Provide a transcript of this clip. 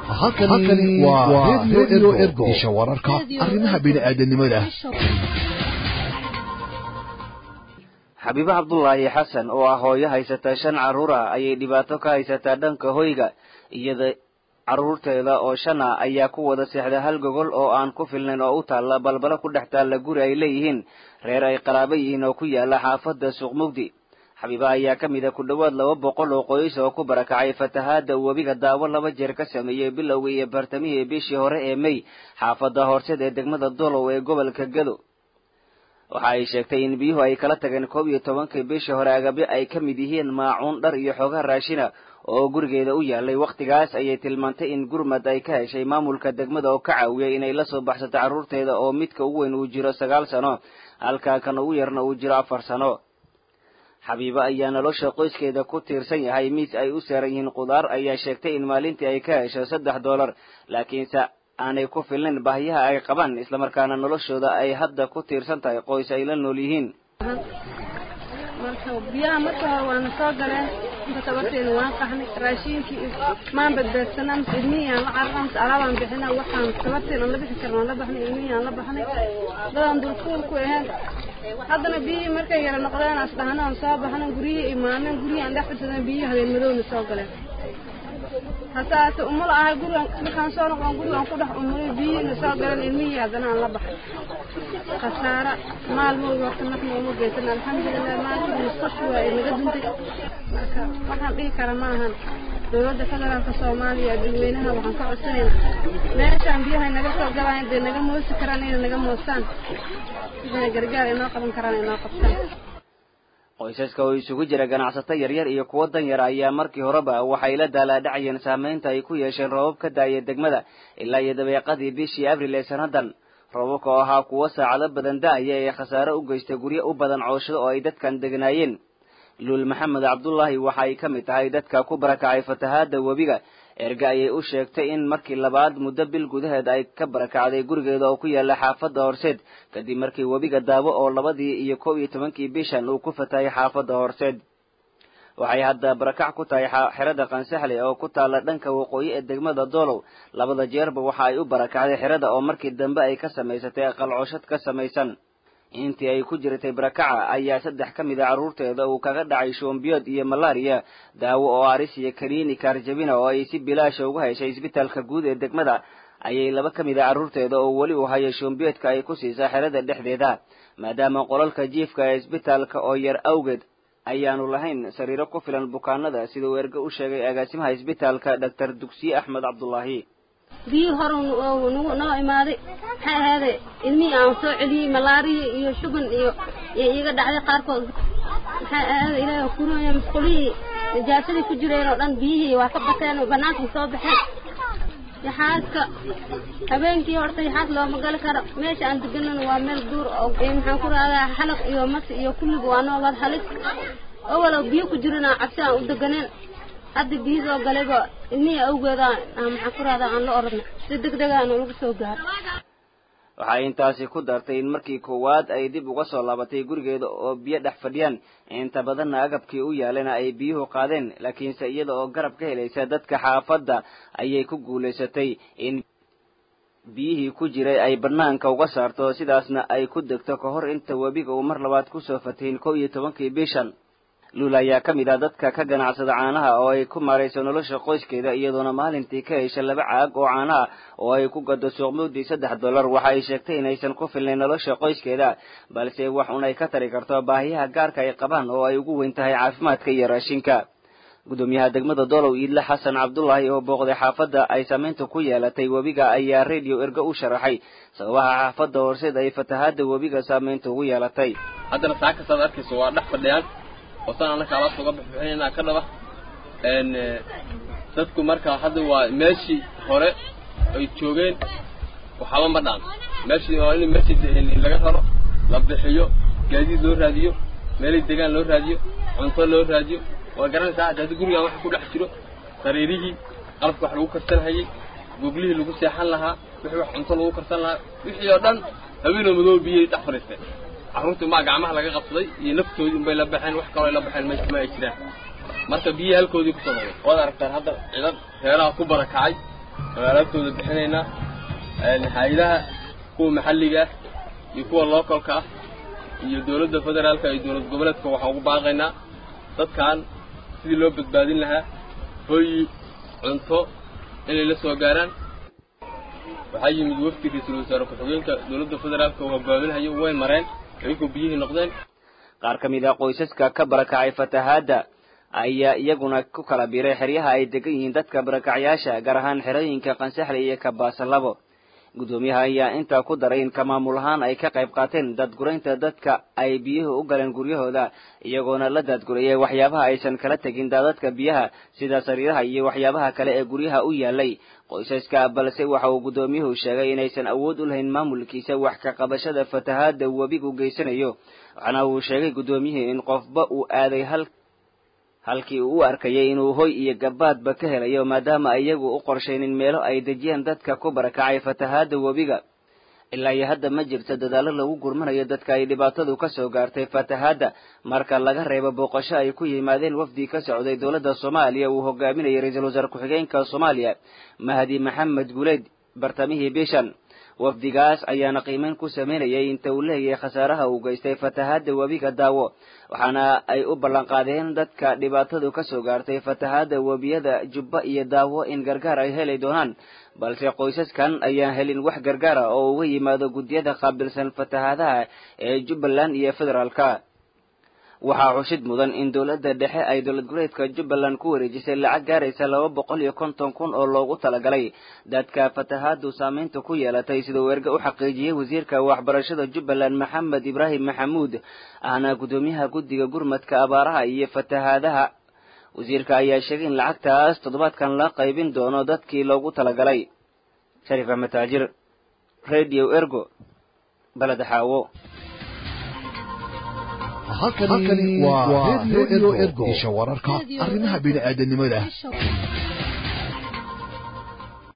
halkani waa redio ergo isha wararka arrimaha bini'aadanimada xabiibo cabdulaahi xasan oo ah hooyo haysata shan carruur ah ayay dhibaato ka haysataa dhanka hoyga iyada carruurteeda oo shan ah ayaa ku wada seexda hal gogol oo aan ku filnayn oo u taalla balbalo ku dhex taalla guri ay leeyihiin reer ay qaraabo yihiin oo ku yaala xaafadda suuqmugdi xabiiba ayaa ka mid a ku dhowaad laba boqol oo qoys oo ku barakacay fatahaadda webiga daawo laba jeer ka sameeyey bilowgii iyo bartamihii bishii hore ee mey xaafadda horseed ee degmada dolow ee gobolka gado waxa ay sheegtay in biyuhu ay kala tageen koob iyo tobankii bishii hore agabyo ay ka mid yihiin maacuun dhar iyo xoogaa raashina oo gurigeeda u yaalay wakhtigaas ayay tilmaantay in gurmad ay ka heshay maamulka degmada oo ka caawiyay inay la soo baxsato carruurteeda oo midka ugu weyn uu jiro sagaal sano halka kan ugu yarna uu jiro afar sano xabiibo ayaa nolosha qoyskeeda ku tiirsan yahay miis ay u saaran yihiin khudaar ayaa sheegtay in maalintii ay ka hesho saddex dollar laakiinse aanay ku filnayn baahiyaha ay qabaan islamarkaana noloshooda ay hadda ku tiirsan tahay qoys ay la nool yihiin marka biyaha marka hore waana soo galeen inta tabarteena waan qaxnay raashiinkii maan badbaadsanaa mise ilmihii aan la carara mise alaabaan bixina waxaan tabarteen aan la bixi karna aan la baxnay ilmihii aan la baxnay dadaan dulkuul ku ahayn haddana biyihii markay yara noqdeen as dhahna aan soo baxna guryihii imaaneen guryihii aan dhex fadsadeen biyihii habeen madowna soo galeen hasaase umala ahay gurigan markaan soo noqon gurigan ku dhex umulay biyihiina soo galeen ilmihii haddana aan la baxay khasaara maal moogi horta nafna uma geysan alxamdulilah maalkii musqashi waa ay naga duntay marka waxaan dhihi kara ma ahan dowladda federaalka soomaaliya dadweynaha waxaan ka codsanayna meeshaan biyahay naga soo galaan dee naga moosi karaan inay naga moosaan wixina gargaar inoo qaban karaan inoo qabtaan qoysaska oo isugu jira ganacsato yaryar iyo kuwo danyar ayaa markii horeba waxay la daalaadhacayeen saamaynta ay ku yeesheen roobab ka daaya degmada ilaa iyo dabeeqadii bishii abril ee sannadan roobabka oo ahaa kuwo saacado badan da-aya ee khasaare u geystay guryo u badan cooshado oo ay dadkan degnaayeen luul maxamed cabdullaahi waxa ay ka mid tahay dadka ku barakacay fatahaadda webiga erga ayay u sheegtay in markii labaad muddo bil gudaheed ay ka barakacday gurigeeda oo ku yaala xaafadda horseed kadib markii webiga daabo oo labadii iyo kow iyo tobankii bishan uu ku fatahay xaafadda horseed waxay hadda barakac ku tahay xerada kansaxle oo ku taalla dhanka waqooyi ee degmada doolow labada jeerba waxa ay u barakacday xerada oo markii dambe ay ka samaysatay aqalcooshad ka samaysan intii ay ku jirtay barakaca ayaa saddex ka mid a carruurteeda uu kaga dhacay shoombiyood iyo malaariya daawo oo aris iyo kaniini kaarjabina oo ay si bilaasha uga heshay isbitaalka guud ee degmada ayay laba ka mid a carruurteeda oo weli u haya shoombiyoodka ay ku siisaa xerada dhexdeeda maadaama qolalka jiifka ee isbitaalka oo yar awgeed ayaanu lahayn sariiro ku filan bukaanada sida uu erge u sheegay agaasimaha isbitaalka doctor dugsiye axmed cabdulaahi biyii hore noo imaaday maxay ahaade ilmihii aan soo celiyey malaariya iyo shuban iyo iyo iga dhacday qaarkood maxay ahaade ilaahay kurooya musqulihii najaasadii ku jireen oo dhan biyihii waa ka bateen bannaankii soo baxeen yaxaaska habeenkii horta yaxaas looma gali karo meesha aan deganana waa meel duur oo maxaan ku rahdaa xalaq iyo mas iyo kulliga waa noo wad halis owalow biyo ku jirana cabsi aan u deganeen hadda biyo soo galayba ilmihii awgeeda maxaan ku rahdaa aan la oradna si deg degaana lagu soo gaaro waxay intaasi ku dartay in markii koowaad ay dib uga soo laabatay gurigeeda oo biyo dhex fadhiyaan inta badanna agabkii u yaalana ay biyuhu qaadeen laakiinse iyada oo garab ka helaysa dadka xaafadda ayay ku guulaysatay in biyihii ku jiray ay banaanka uga saarto sidaasna ay ku degto ka hor inta webiga uu mar labaad kusoo fatahin kow iyo tobankii bishan luul ayaa ka mid ah dadka ka ganacsada caanaha oo ay ku maarayso nolosha qoyskeeda iyadoona maalintii ka hesha laba caag oo caanaha oo ay ku gado suuqmuudii saddex dollar waxa ay sheegtay inaysan ku filnayn nolosha qoyskeeda balse wax un ay ka tari karto baahiyaha gaarka ay qabaan oo ay ugu weyn tahay caafimaadka iyo raashinka gudoomiyaha degmada dolow iidle xasan cabdulaahi oo booqday xaafadda ay saamaynta ku yeelatay webiga ayaa radio erge u sharaxay sababaha xaafadda horseed ay fatahaadda webiga saamaynta ugu yeelatay haddana saa kastaad arkayso waa dhex fadhiyaan oo saan annaka alaabta uga baxbixinayna ka dhaba dadku marka hadda waa meeshii hore ay joogeen waxaba ma dhaan meeshii waa in meeshii laga raro la bixiyo gaadiid loo raadiyo meelay degaan loo raadiyo cunto loo raadiyo waa garanaysaa hadda gurigaan waxa ku dhex jiro sariirihii qalabka wax lagu karsan hayay goglihii lagu seexan lahaa wixii wax cunto lagu karsan lahaa wixii oo dhan haweenoo madooba biyay dhex fadhiisteen carruurtii umbaa gacmaha laga qabsaday iyo naftoodii unbay la baxeen wax kaloo ay la baxeen meesha ma ay jiraan marka biyihii halkoodii kusoo noqday waad aragtaan hadda cidan reeraha ku barakacay oo alaabtooda bixinaynaa hay-adaha kuwa maxalliga ah iyo kuwa localka ah iyo dowladda federaalka iyo dowlad goboleedka waxaan ugu baaqaynaa dadkan sidii loo badbaadin lahaa hooyi cunto inay la soo gaaraan waxaa yimid wafdi ra-iisul wasaare ku-xigeenka dowladda federaalka uu hogaaminayo way mareen iyagoo biyihii noqdeen qaar ka mid ah qoysaska ka barakacay fatahaadda ayaa iyaguna ku kala biiray xeryaha ay degan yihiin dadka barakacyaasha gaar ahaan xerooyinka qansaxle iyo kabaasalabo guddoomiyaha ayaa intaa ku daray in ka maamul ahaan ay ka qayb qaateen daadguraynta dadka ay biyuhu u galeen guryahooda iyagoona la daadgurayay waxyaabaha aysan kala tegin daadadka biyaha sida sariiraha iyo waxyaabaha kale ee guryaha u yaalay qoysaska balse waxa uu guddoomiyuhu sheegay inaysan awood u lahayn maamulkiisa wax ka qabashada fatahaadda webigu geysanayo waxaana uu sheegay guddoomiyuhu in qofba uu aaday hal halkii uu u arkayay inuu hoy iyo gabaadba ka helayo maadaama iyagu u qorshaynin meelo ay dejiyaan dadka ku barakacay fatahaadda webiga ilaa iyo hadda ma jirto dadaallo lagu gurmanayo dadka ay dhibaatadu ka soo gaartay fatahaadda marka laga reebo booqasho ay ku yimaadeen wafdi ka socday dowladda soomaaliya uu hogaaminayay ra-iisul wasaare ku-xigeenka soomaaliya mahdi maxamed guleyd bartamihii bishan wafdigaas ayaana qiimeyn ku sameynayay inta uu leeyahay khasaaraha uu geystay fatahaadda webiga daawo waxaana ay u ballanqaadeen dadka dhibaatadu ka soo gaartay fatahaadda webiyada jubba iyo daawo in gargaar ay heli doonaan balse qoysaskan ayaan helin wax gargaara oo uga yimaado guddiyada qaabilsan fatahaadaha ee jubbaland iyo federaalka waxaa xushid mudan in dowladda dhexe ay dowlad goboleedka jubbaland ku wareejisay lacag gaaraysa laba boqol iyo konton kun oo loogu talagalay dadka fatahaadu saameynta ku yeelatay siduu erge u xaqiijiyey wasiirka waxbarashada jubbaland maxamed ibraahim maxamuud ahna guddoomiyaha guddiga gurmadka abaaraha iyo fatahaadaha wasiirka ayaa sheegay in lacagtaas toddobaadkan la qaybin doono dadkii loogu talagalay shariif axmed taajir radio ergo baled xaawo halkani waa radio ergo isha wararka arrimaha bini'aadanimada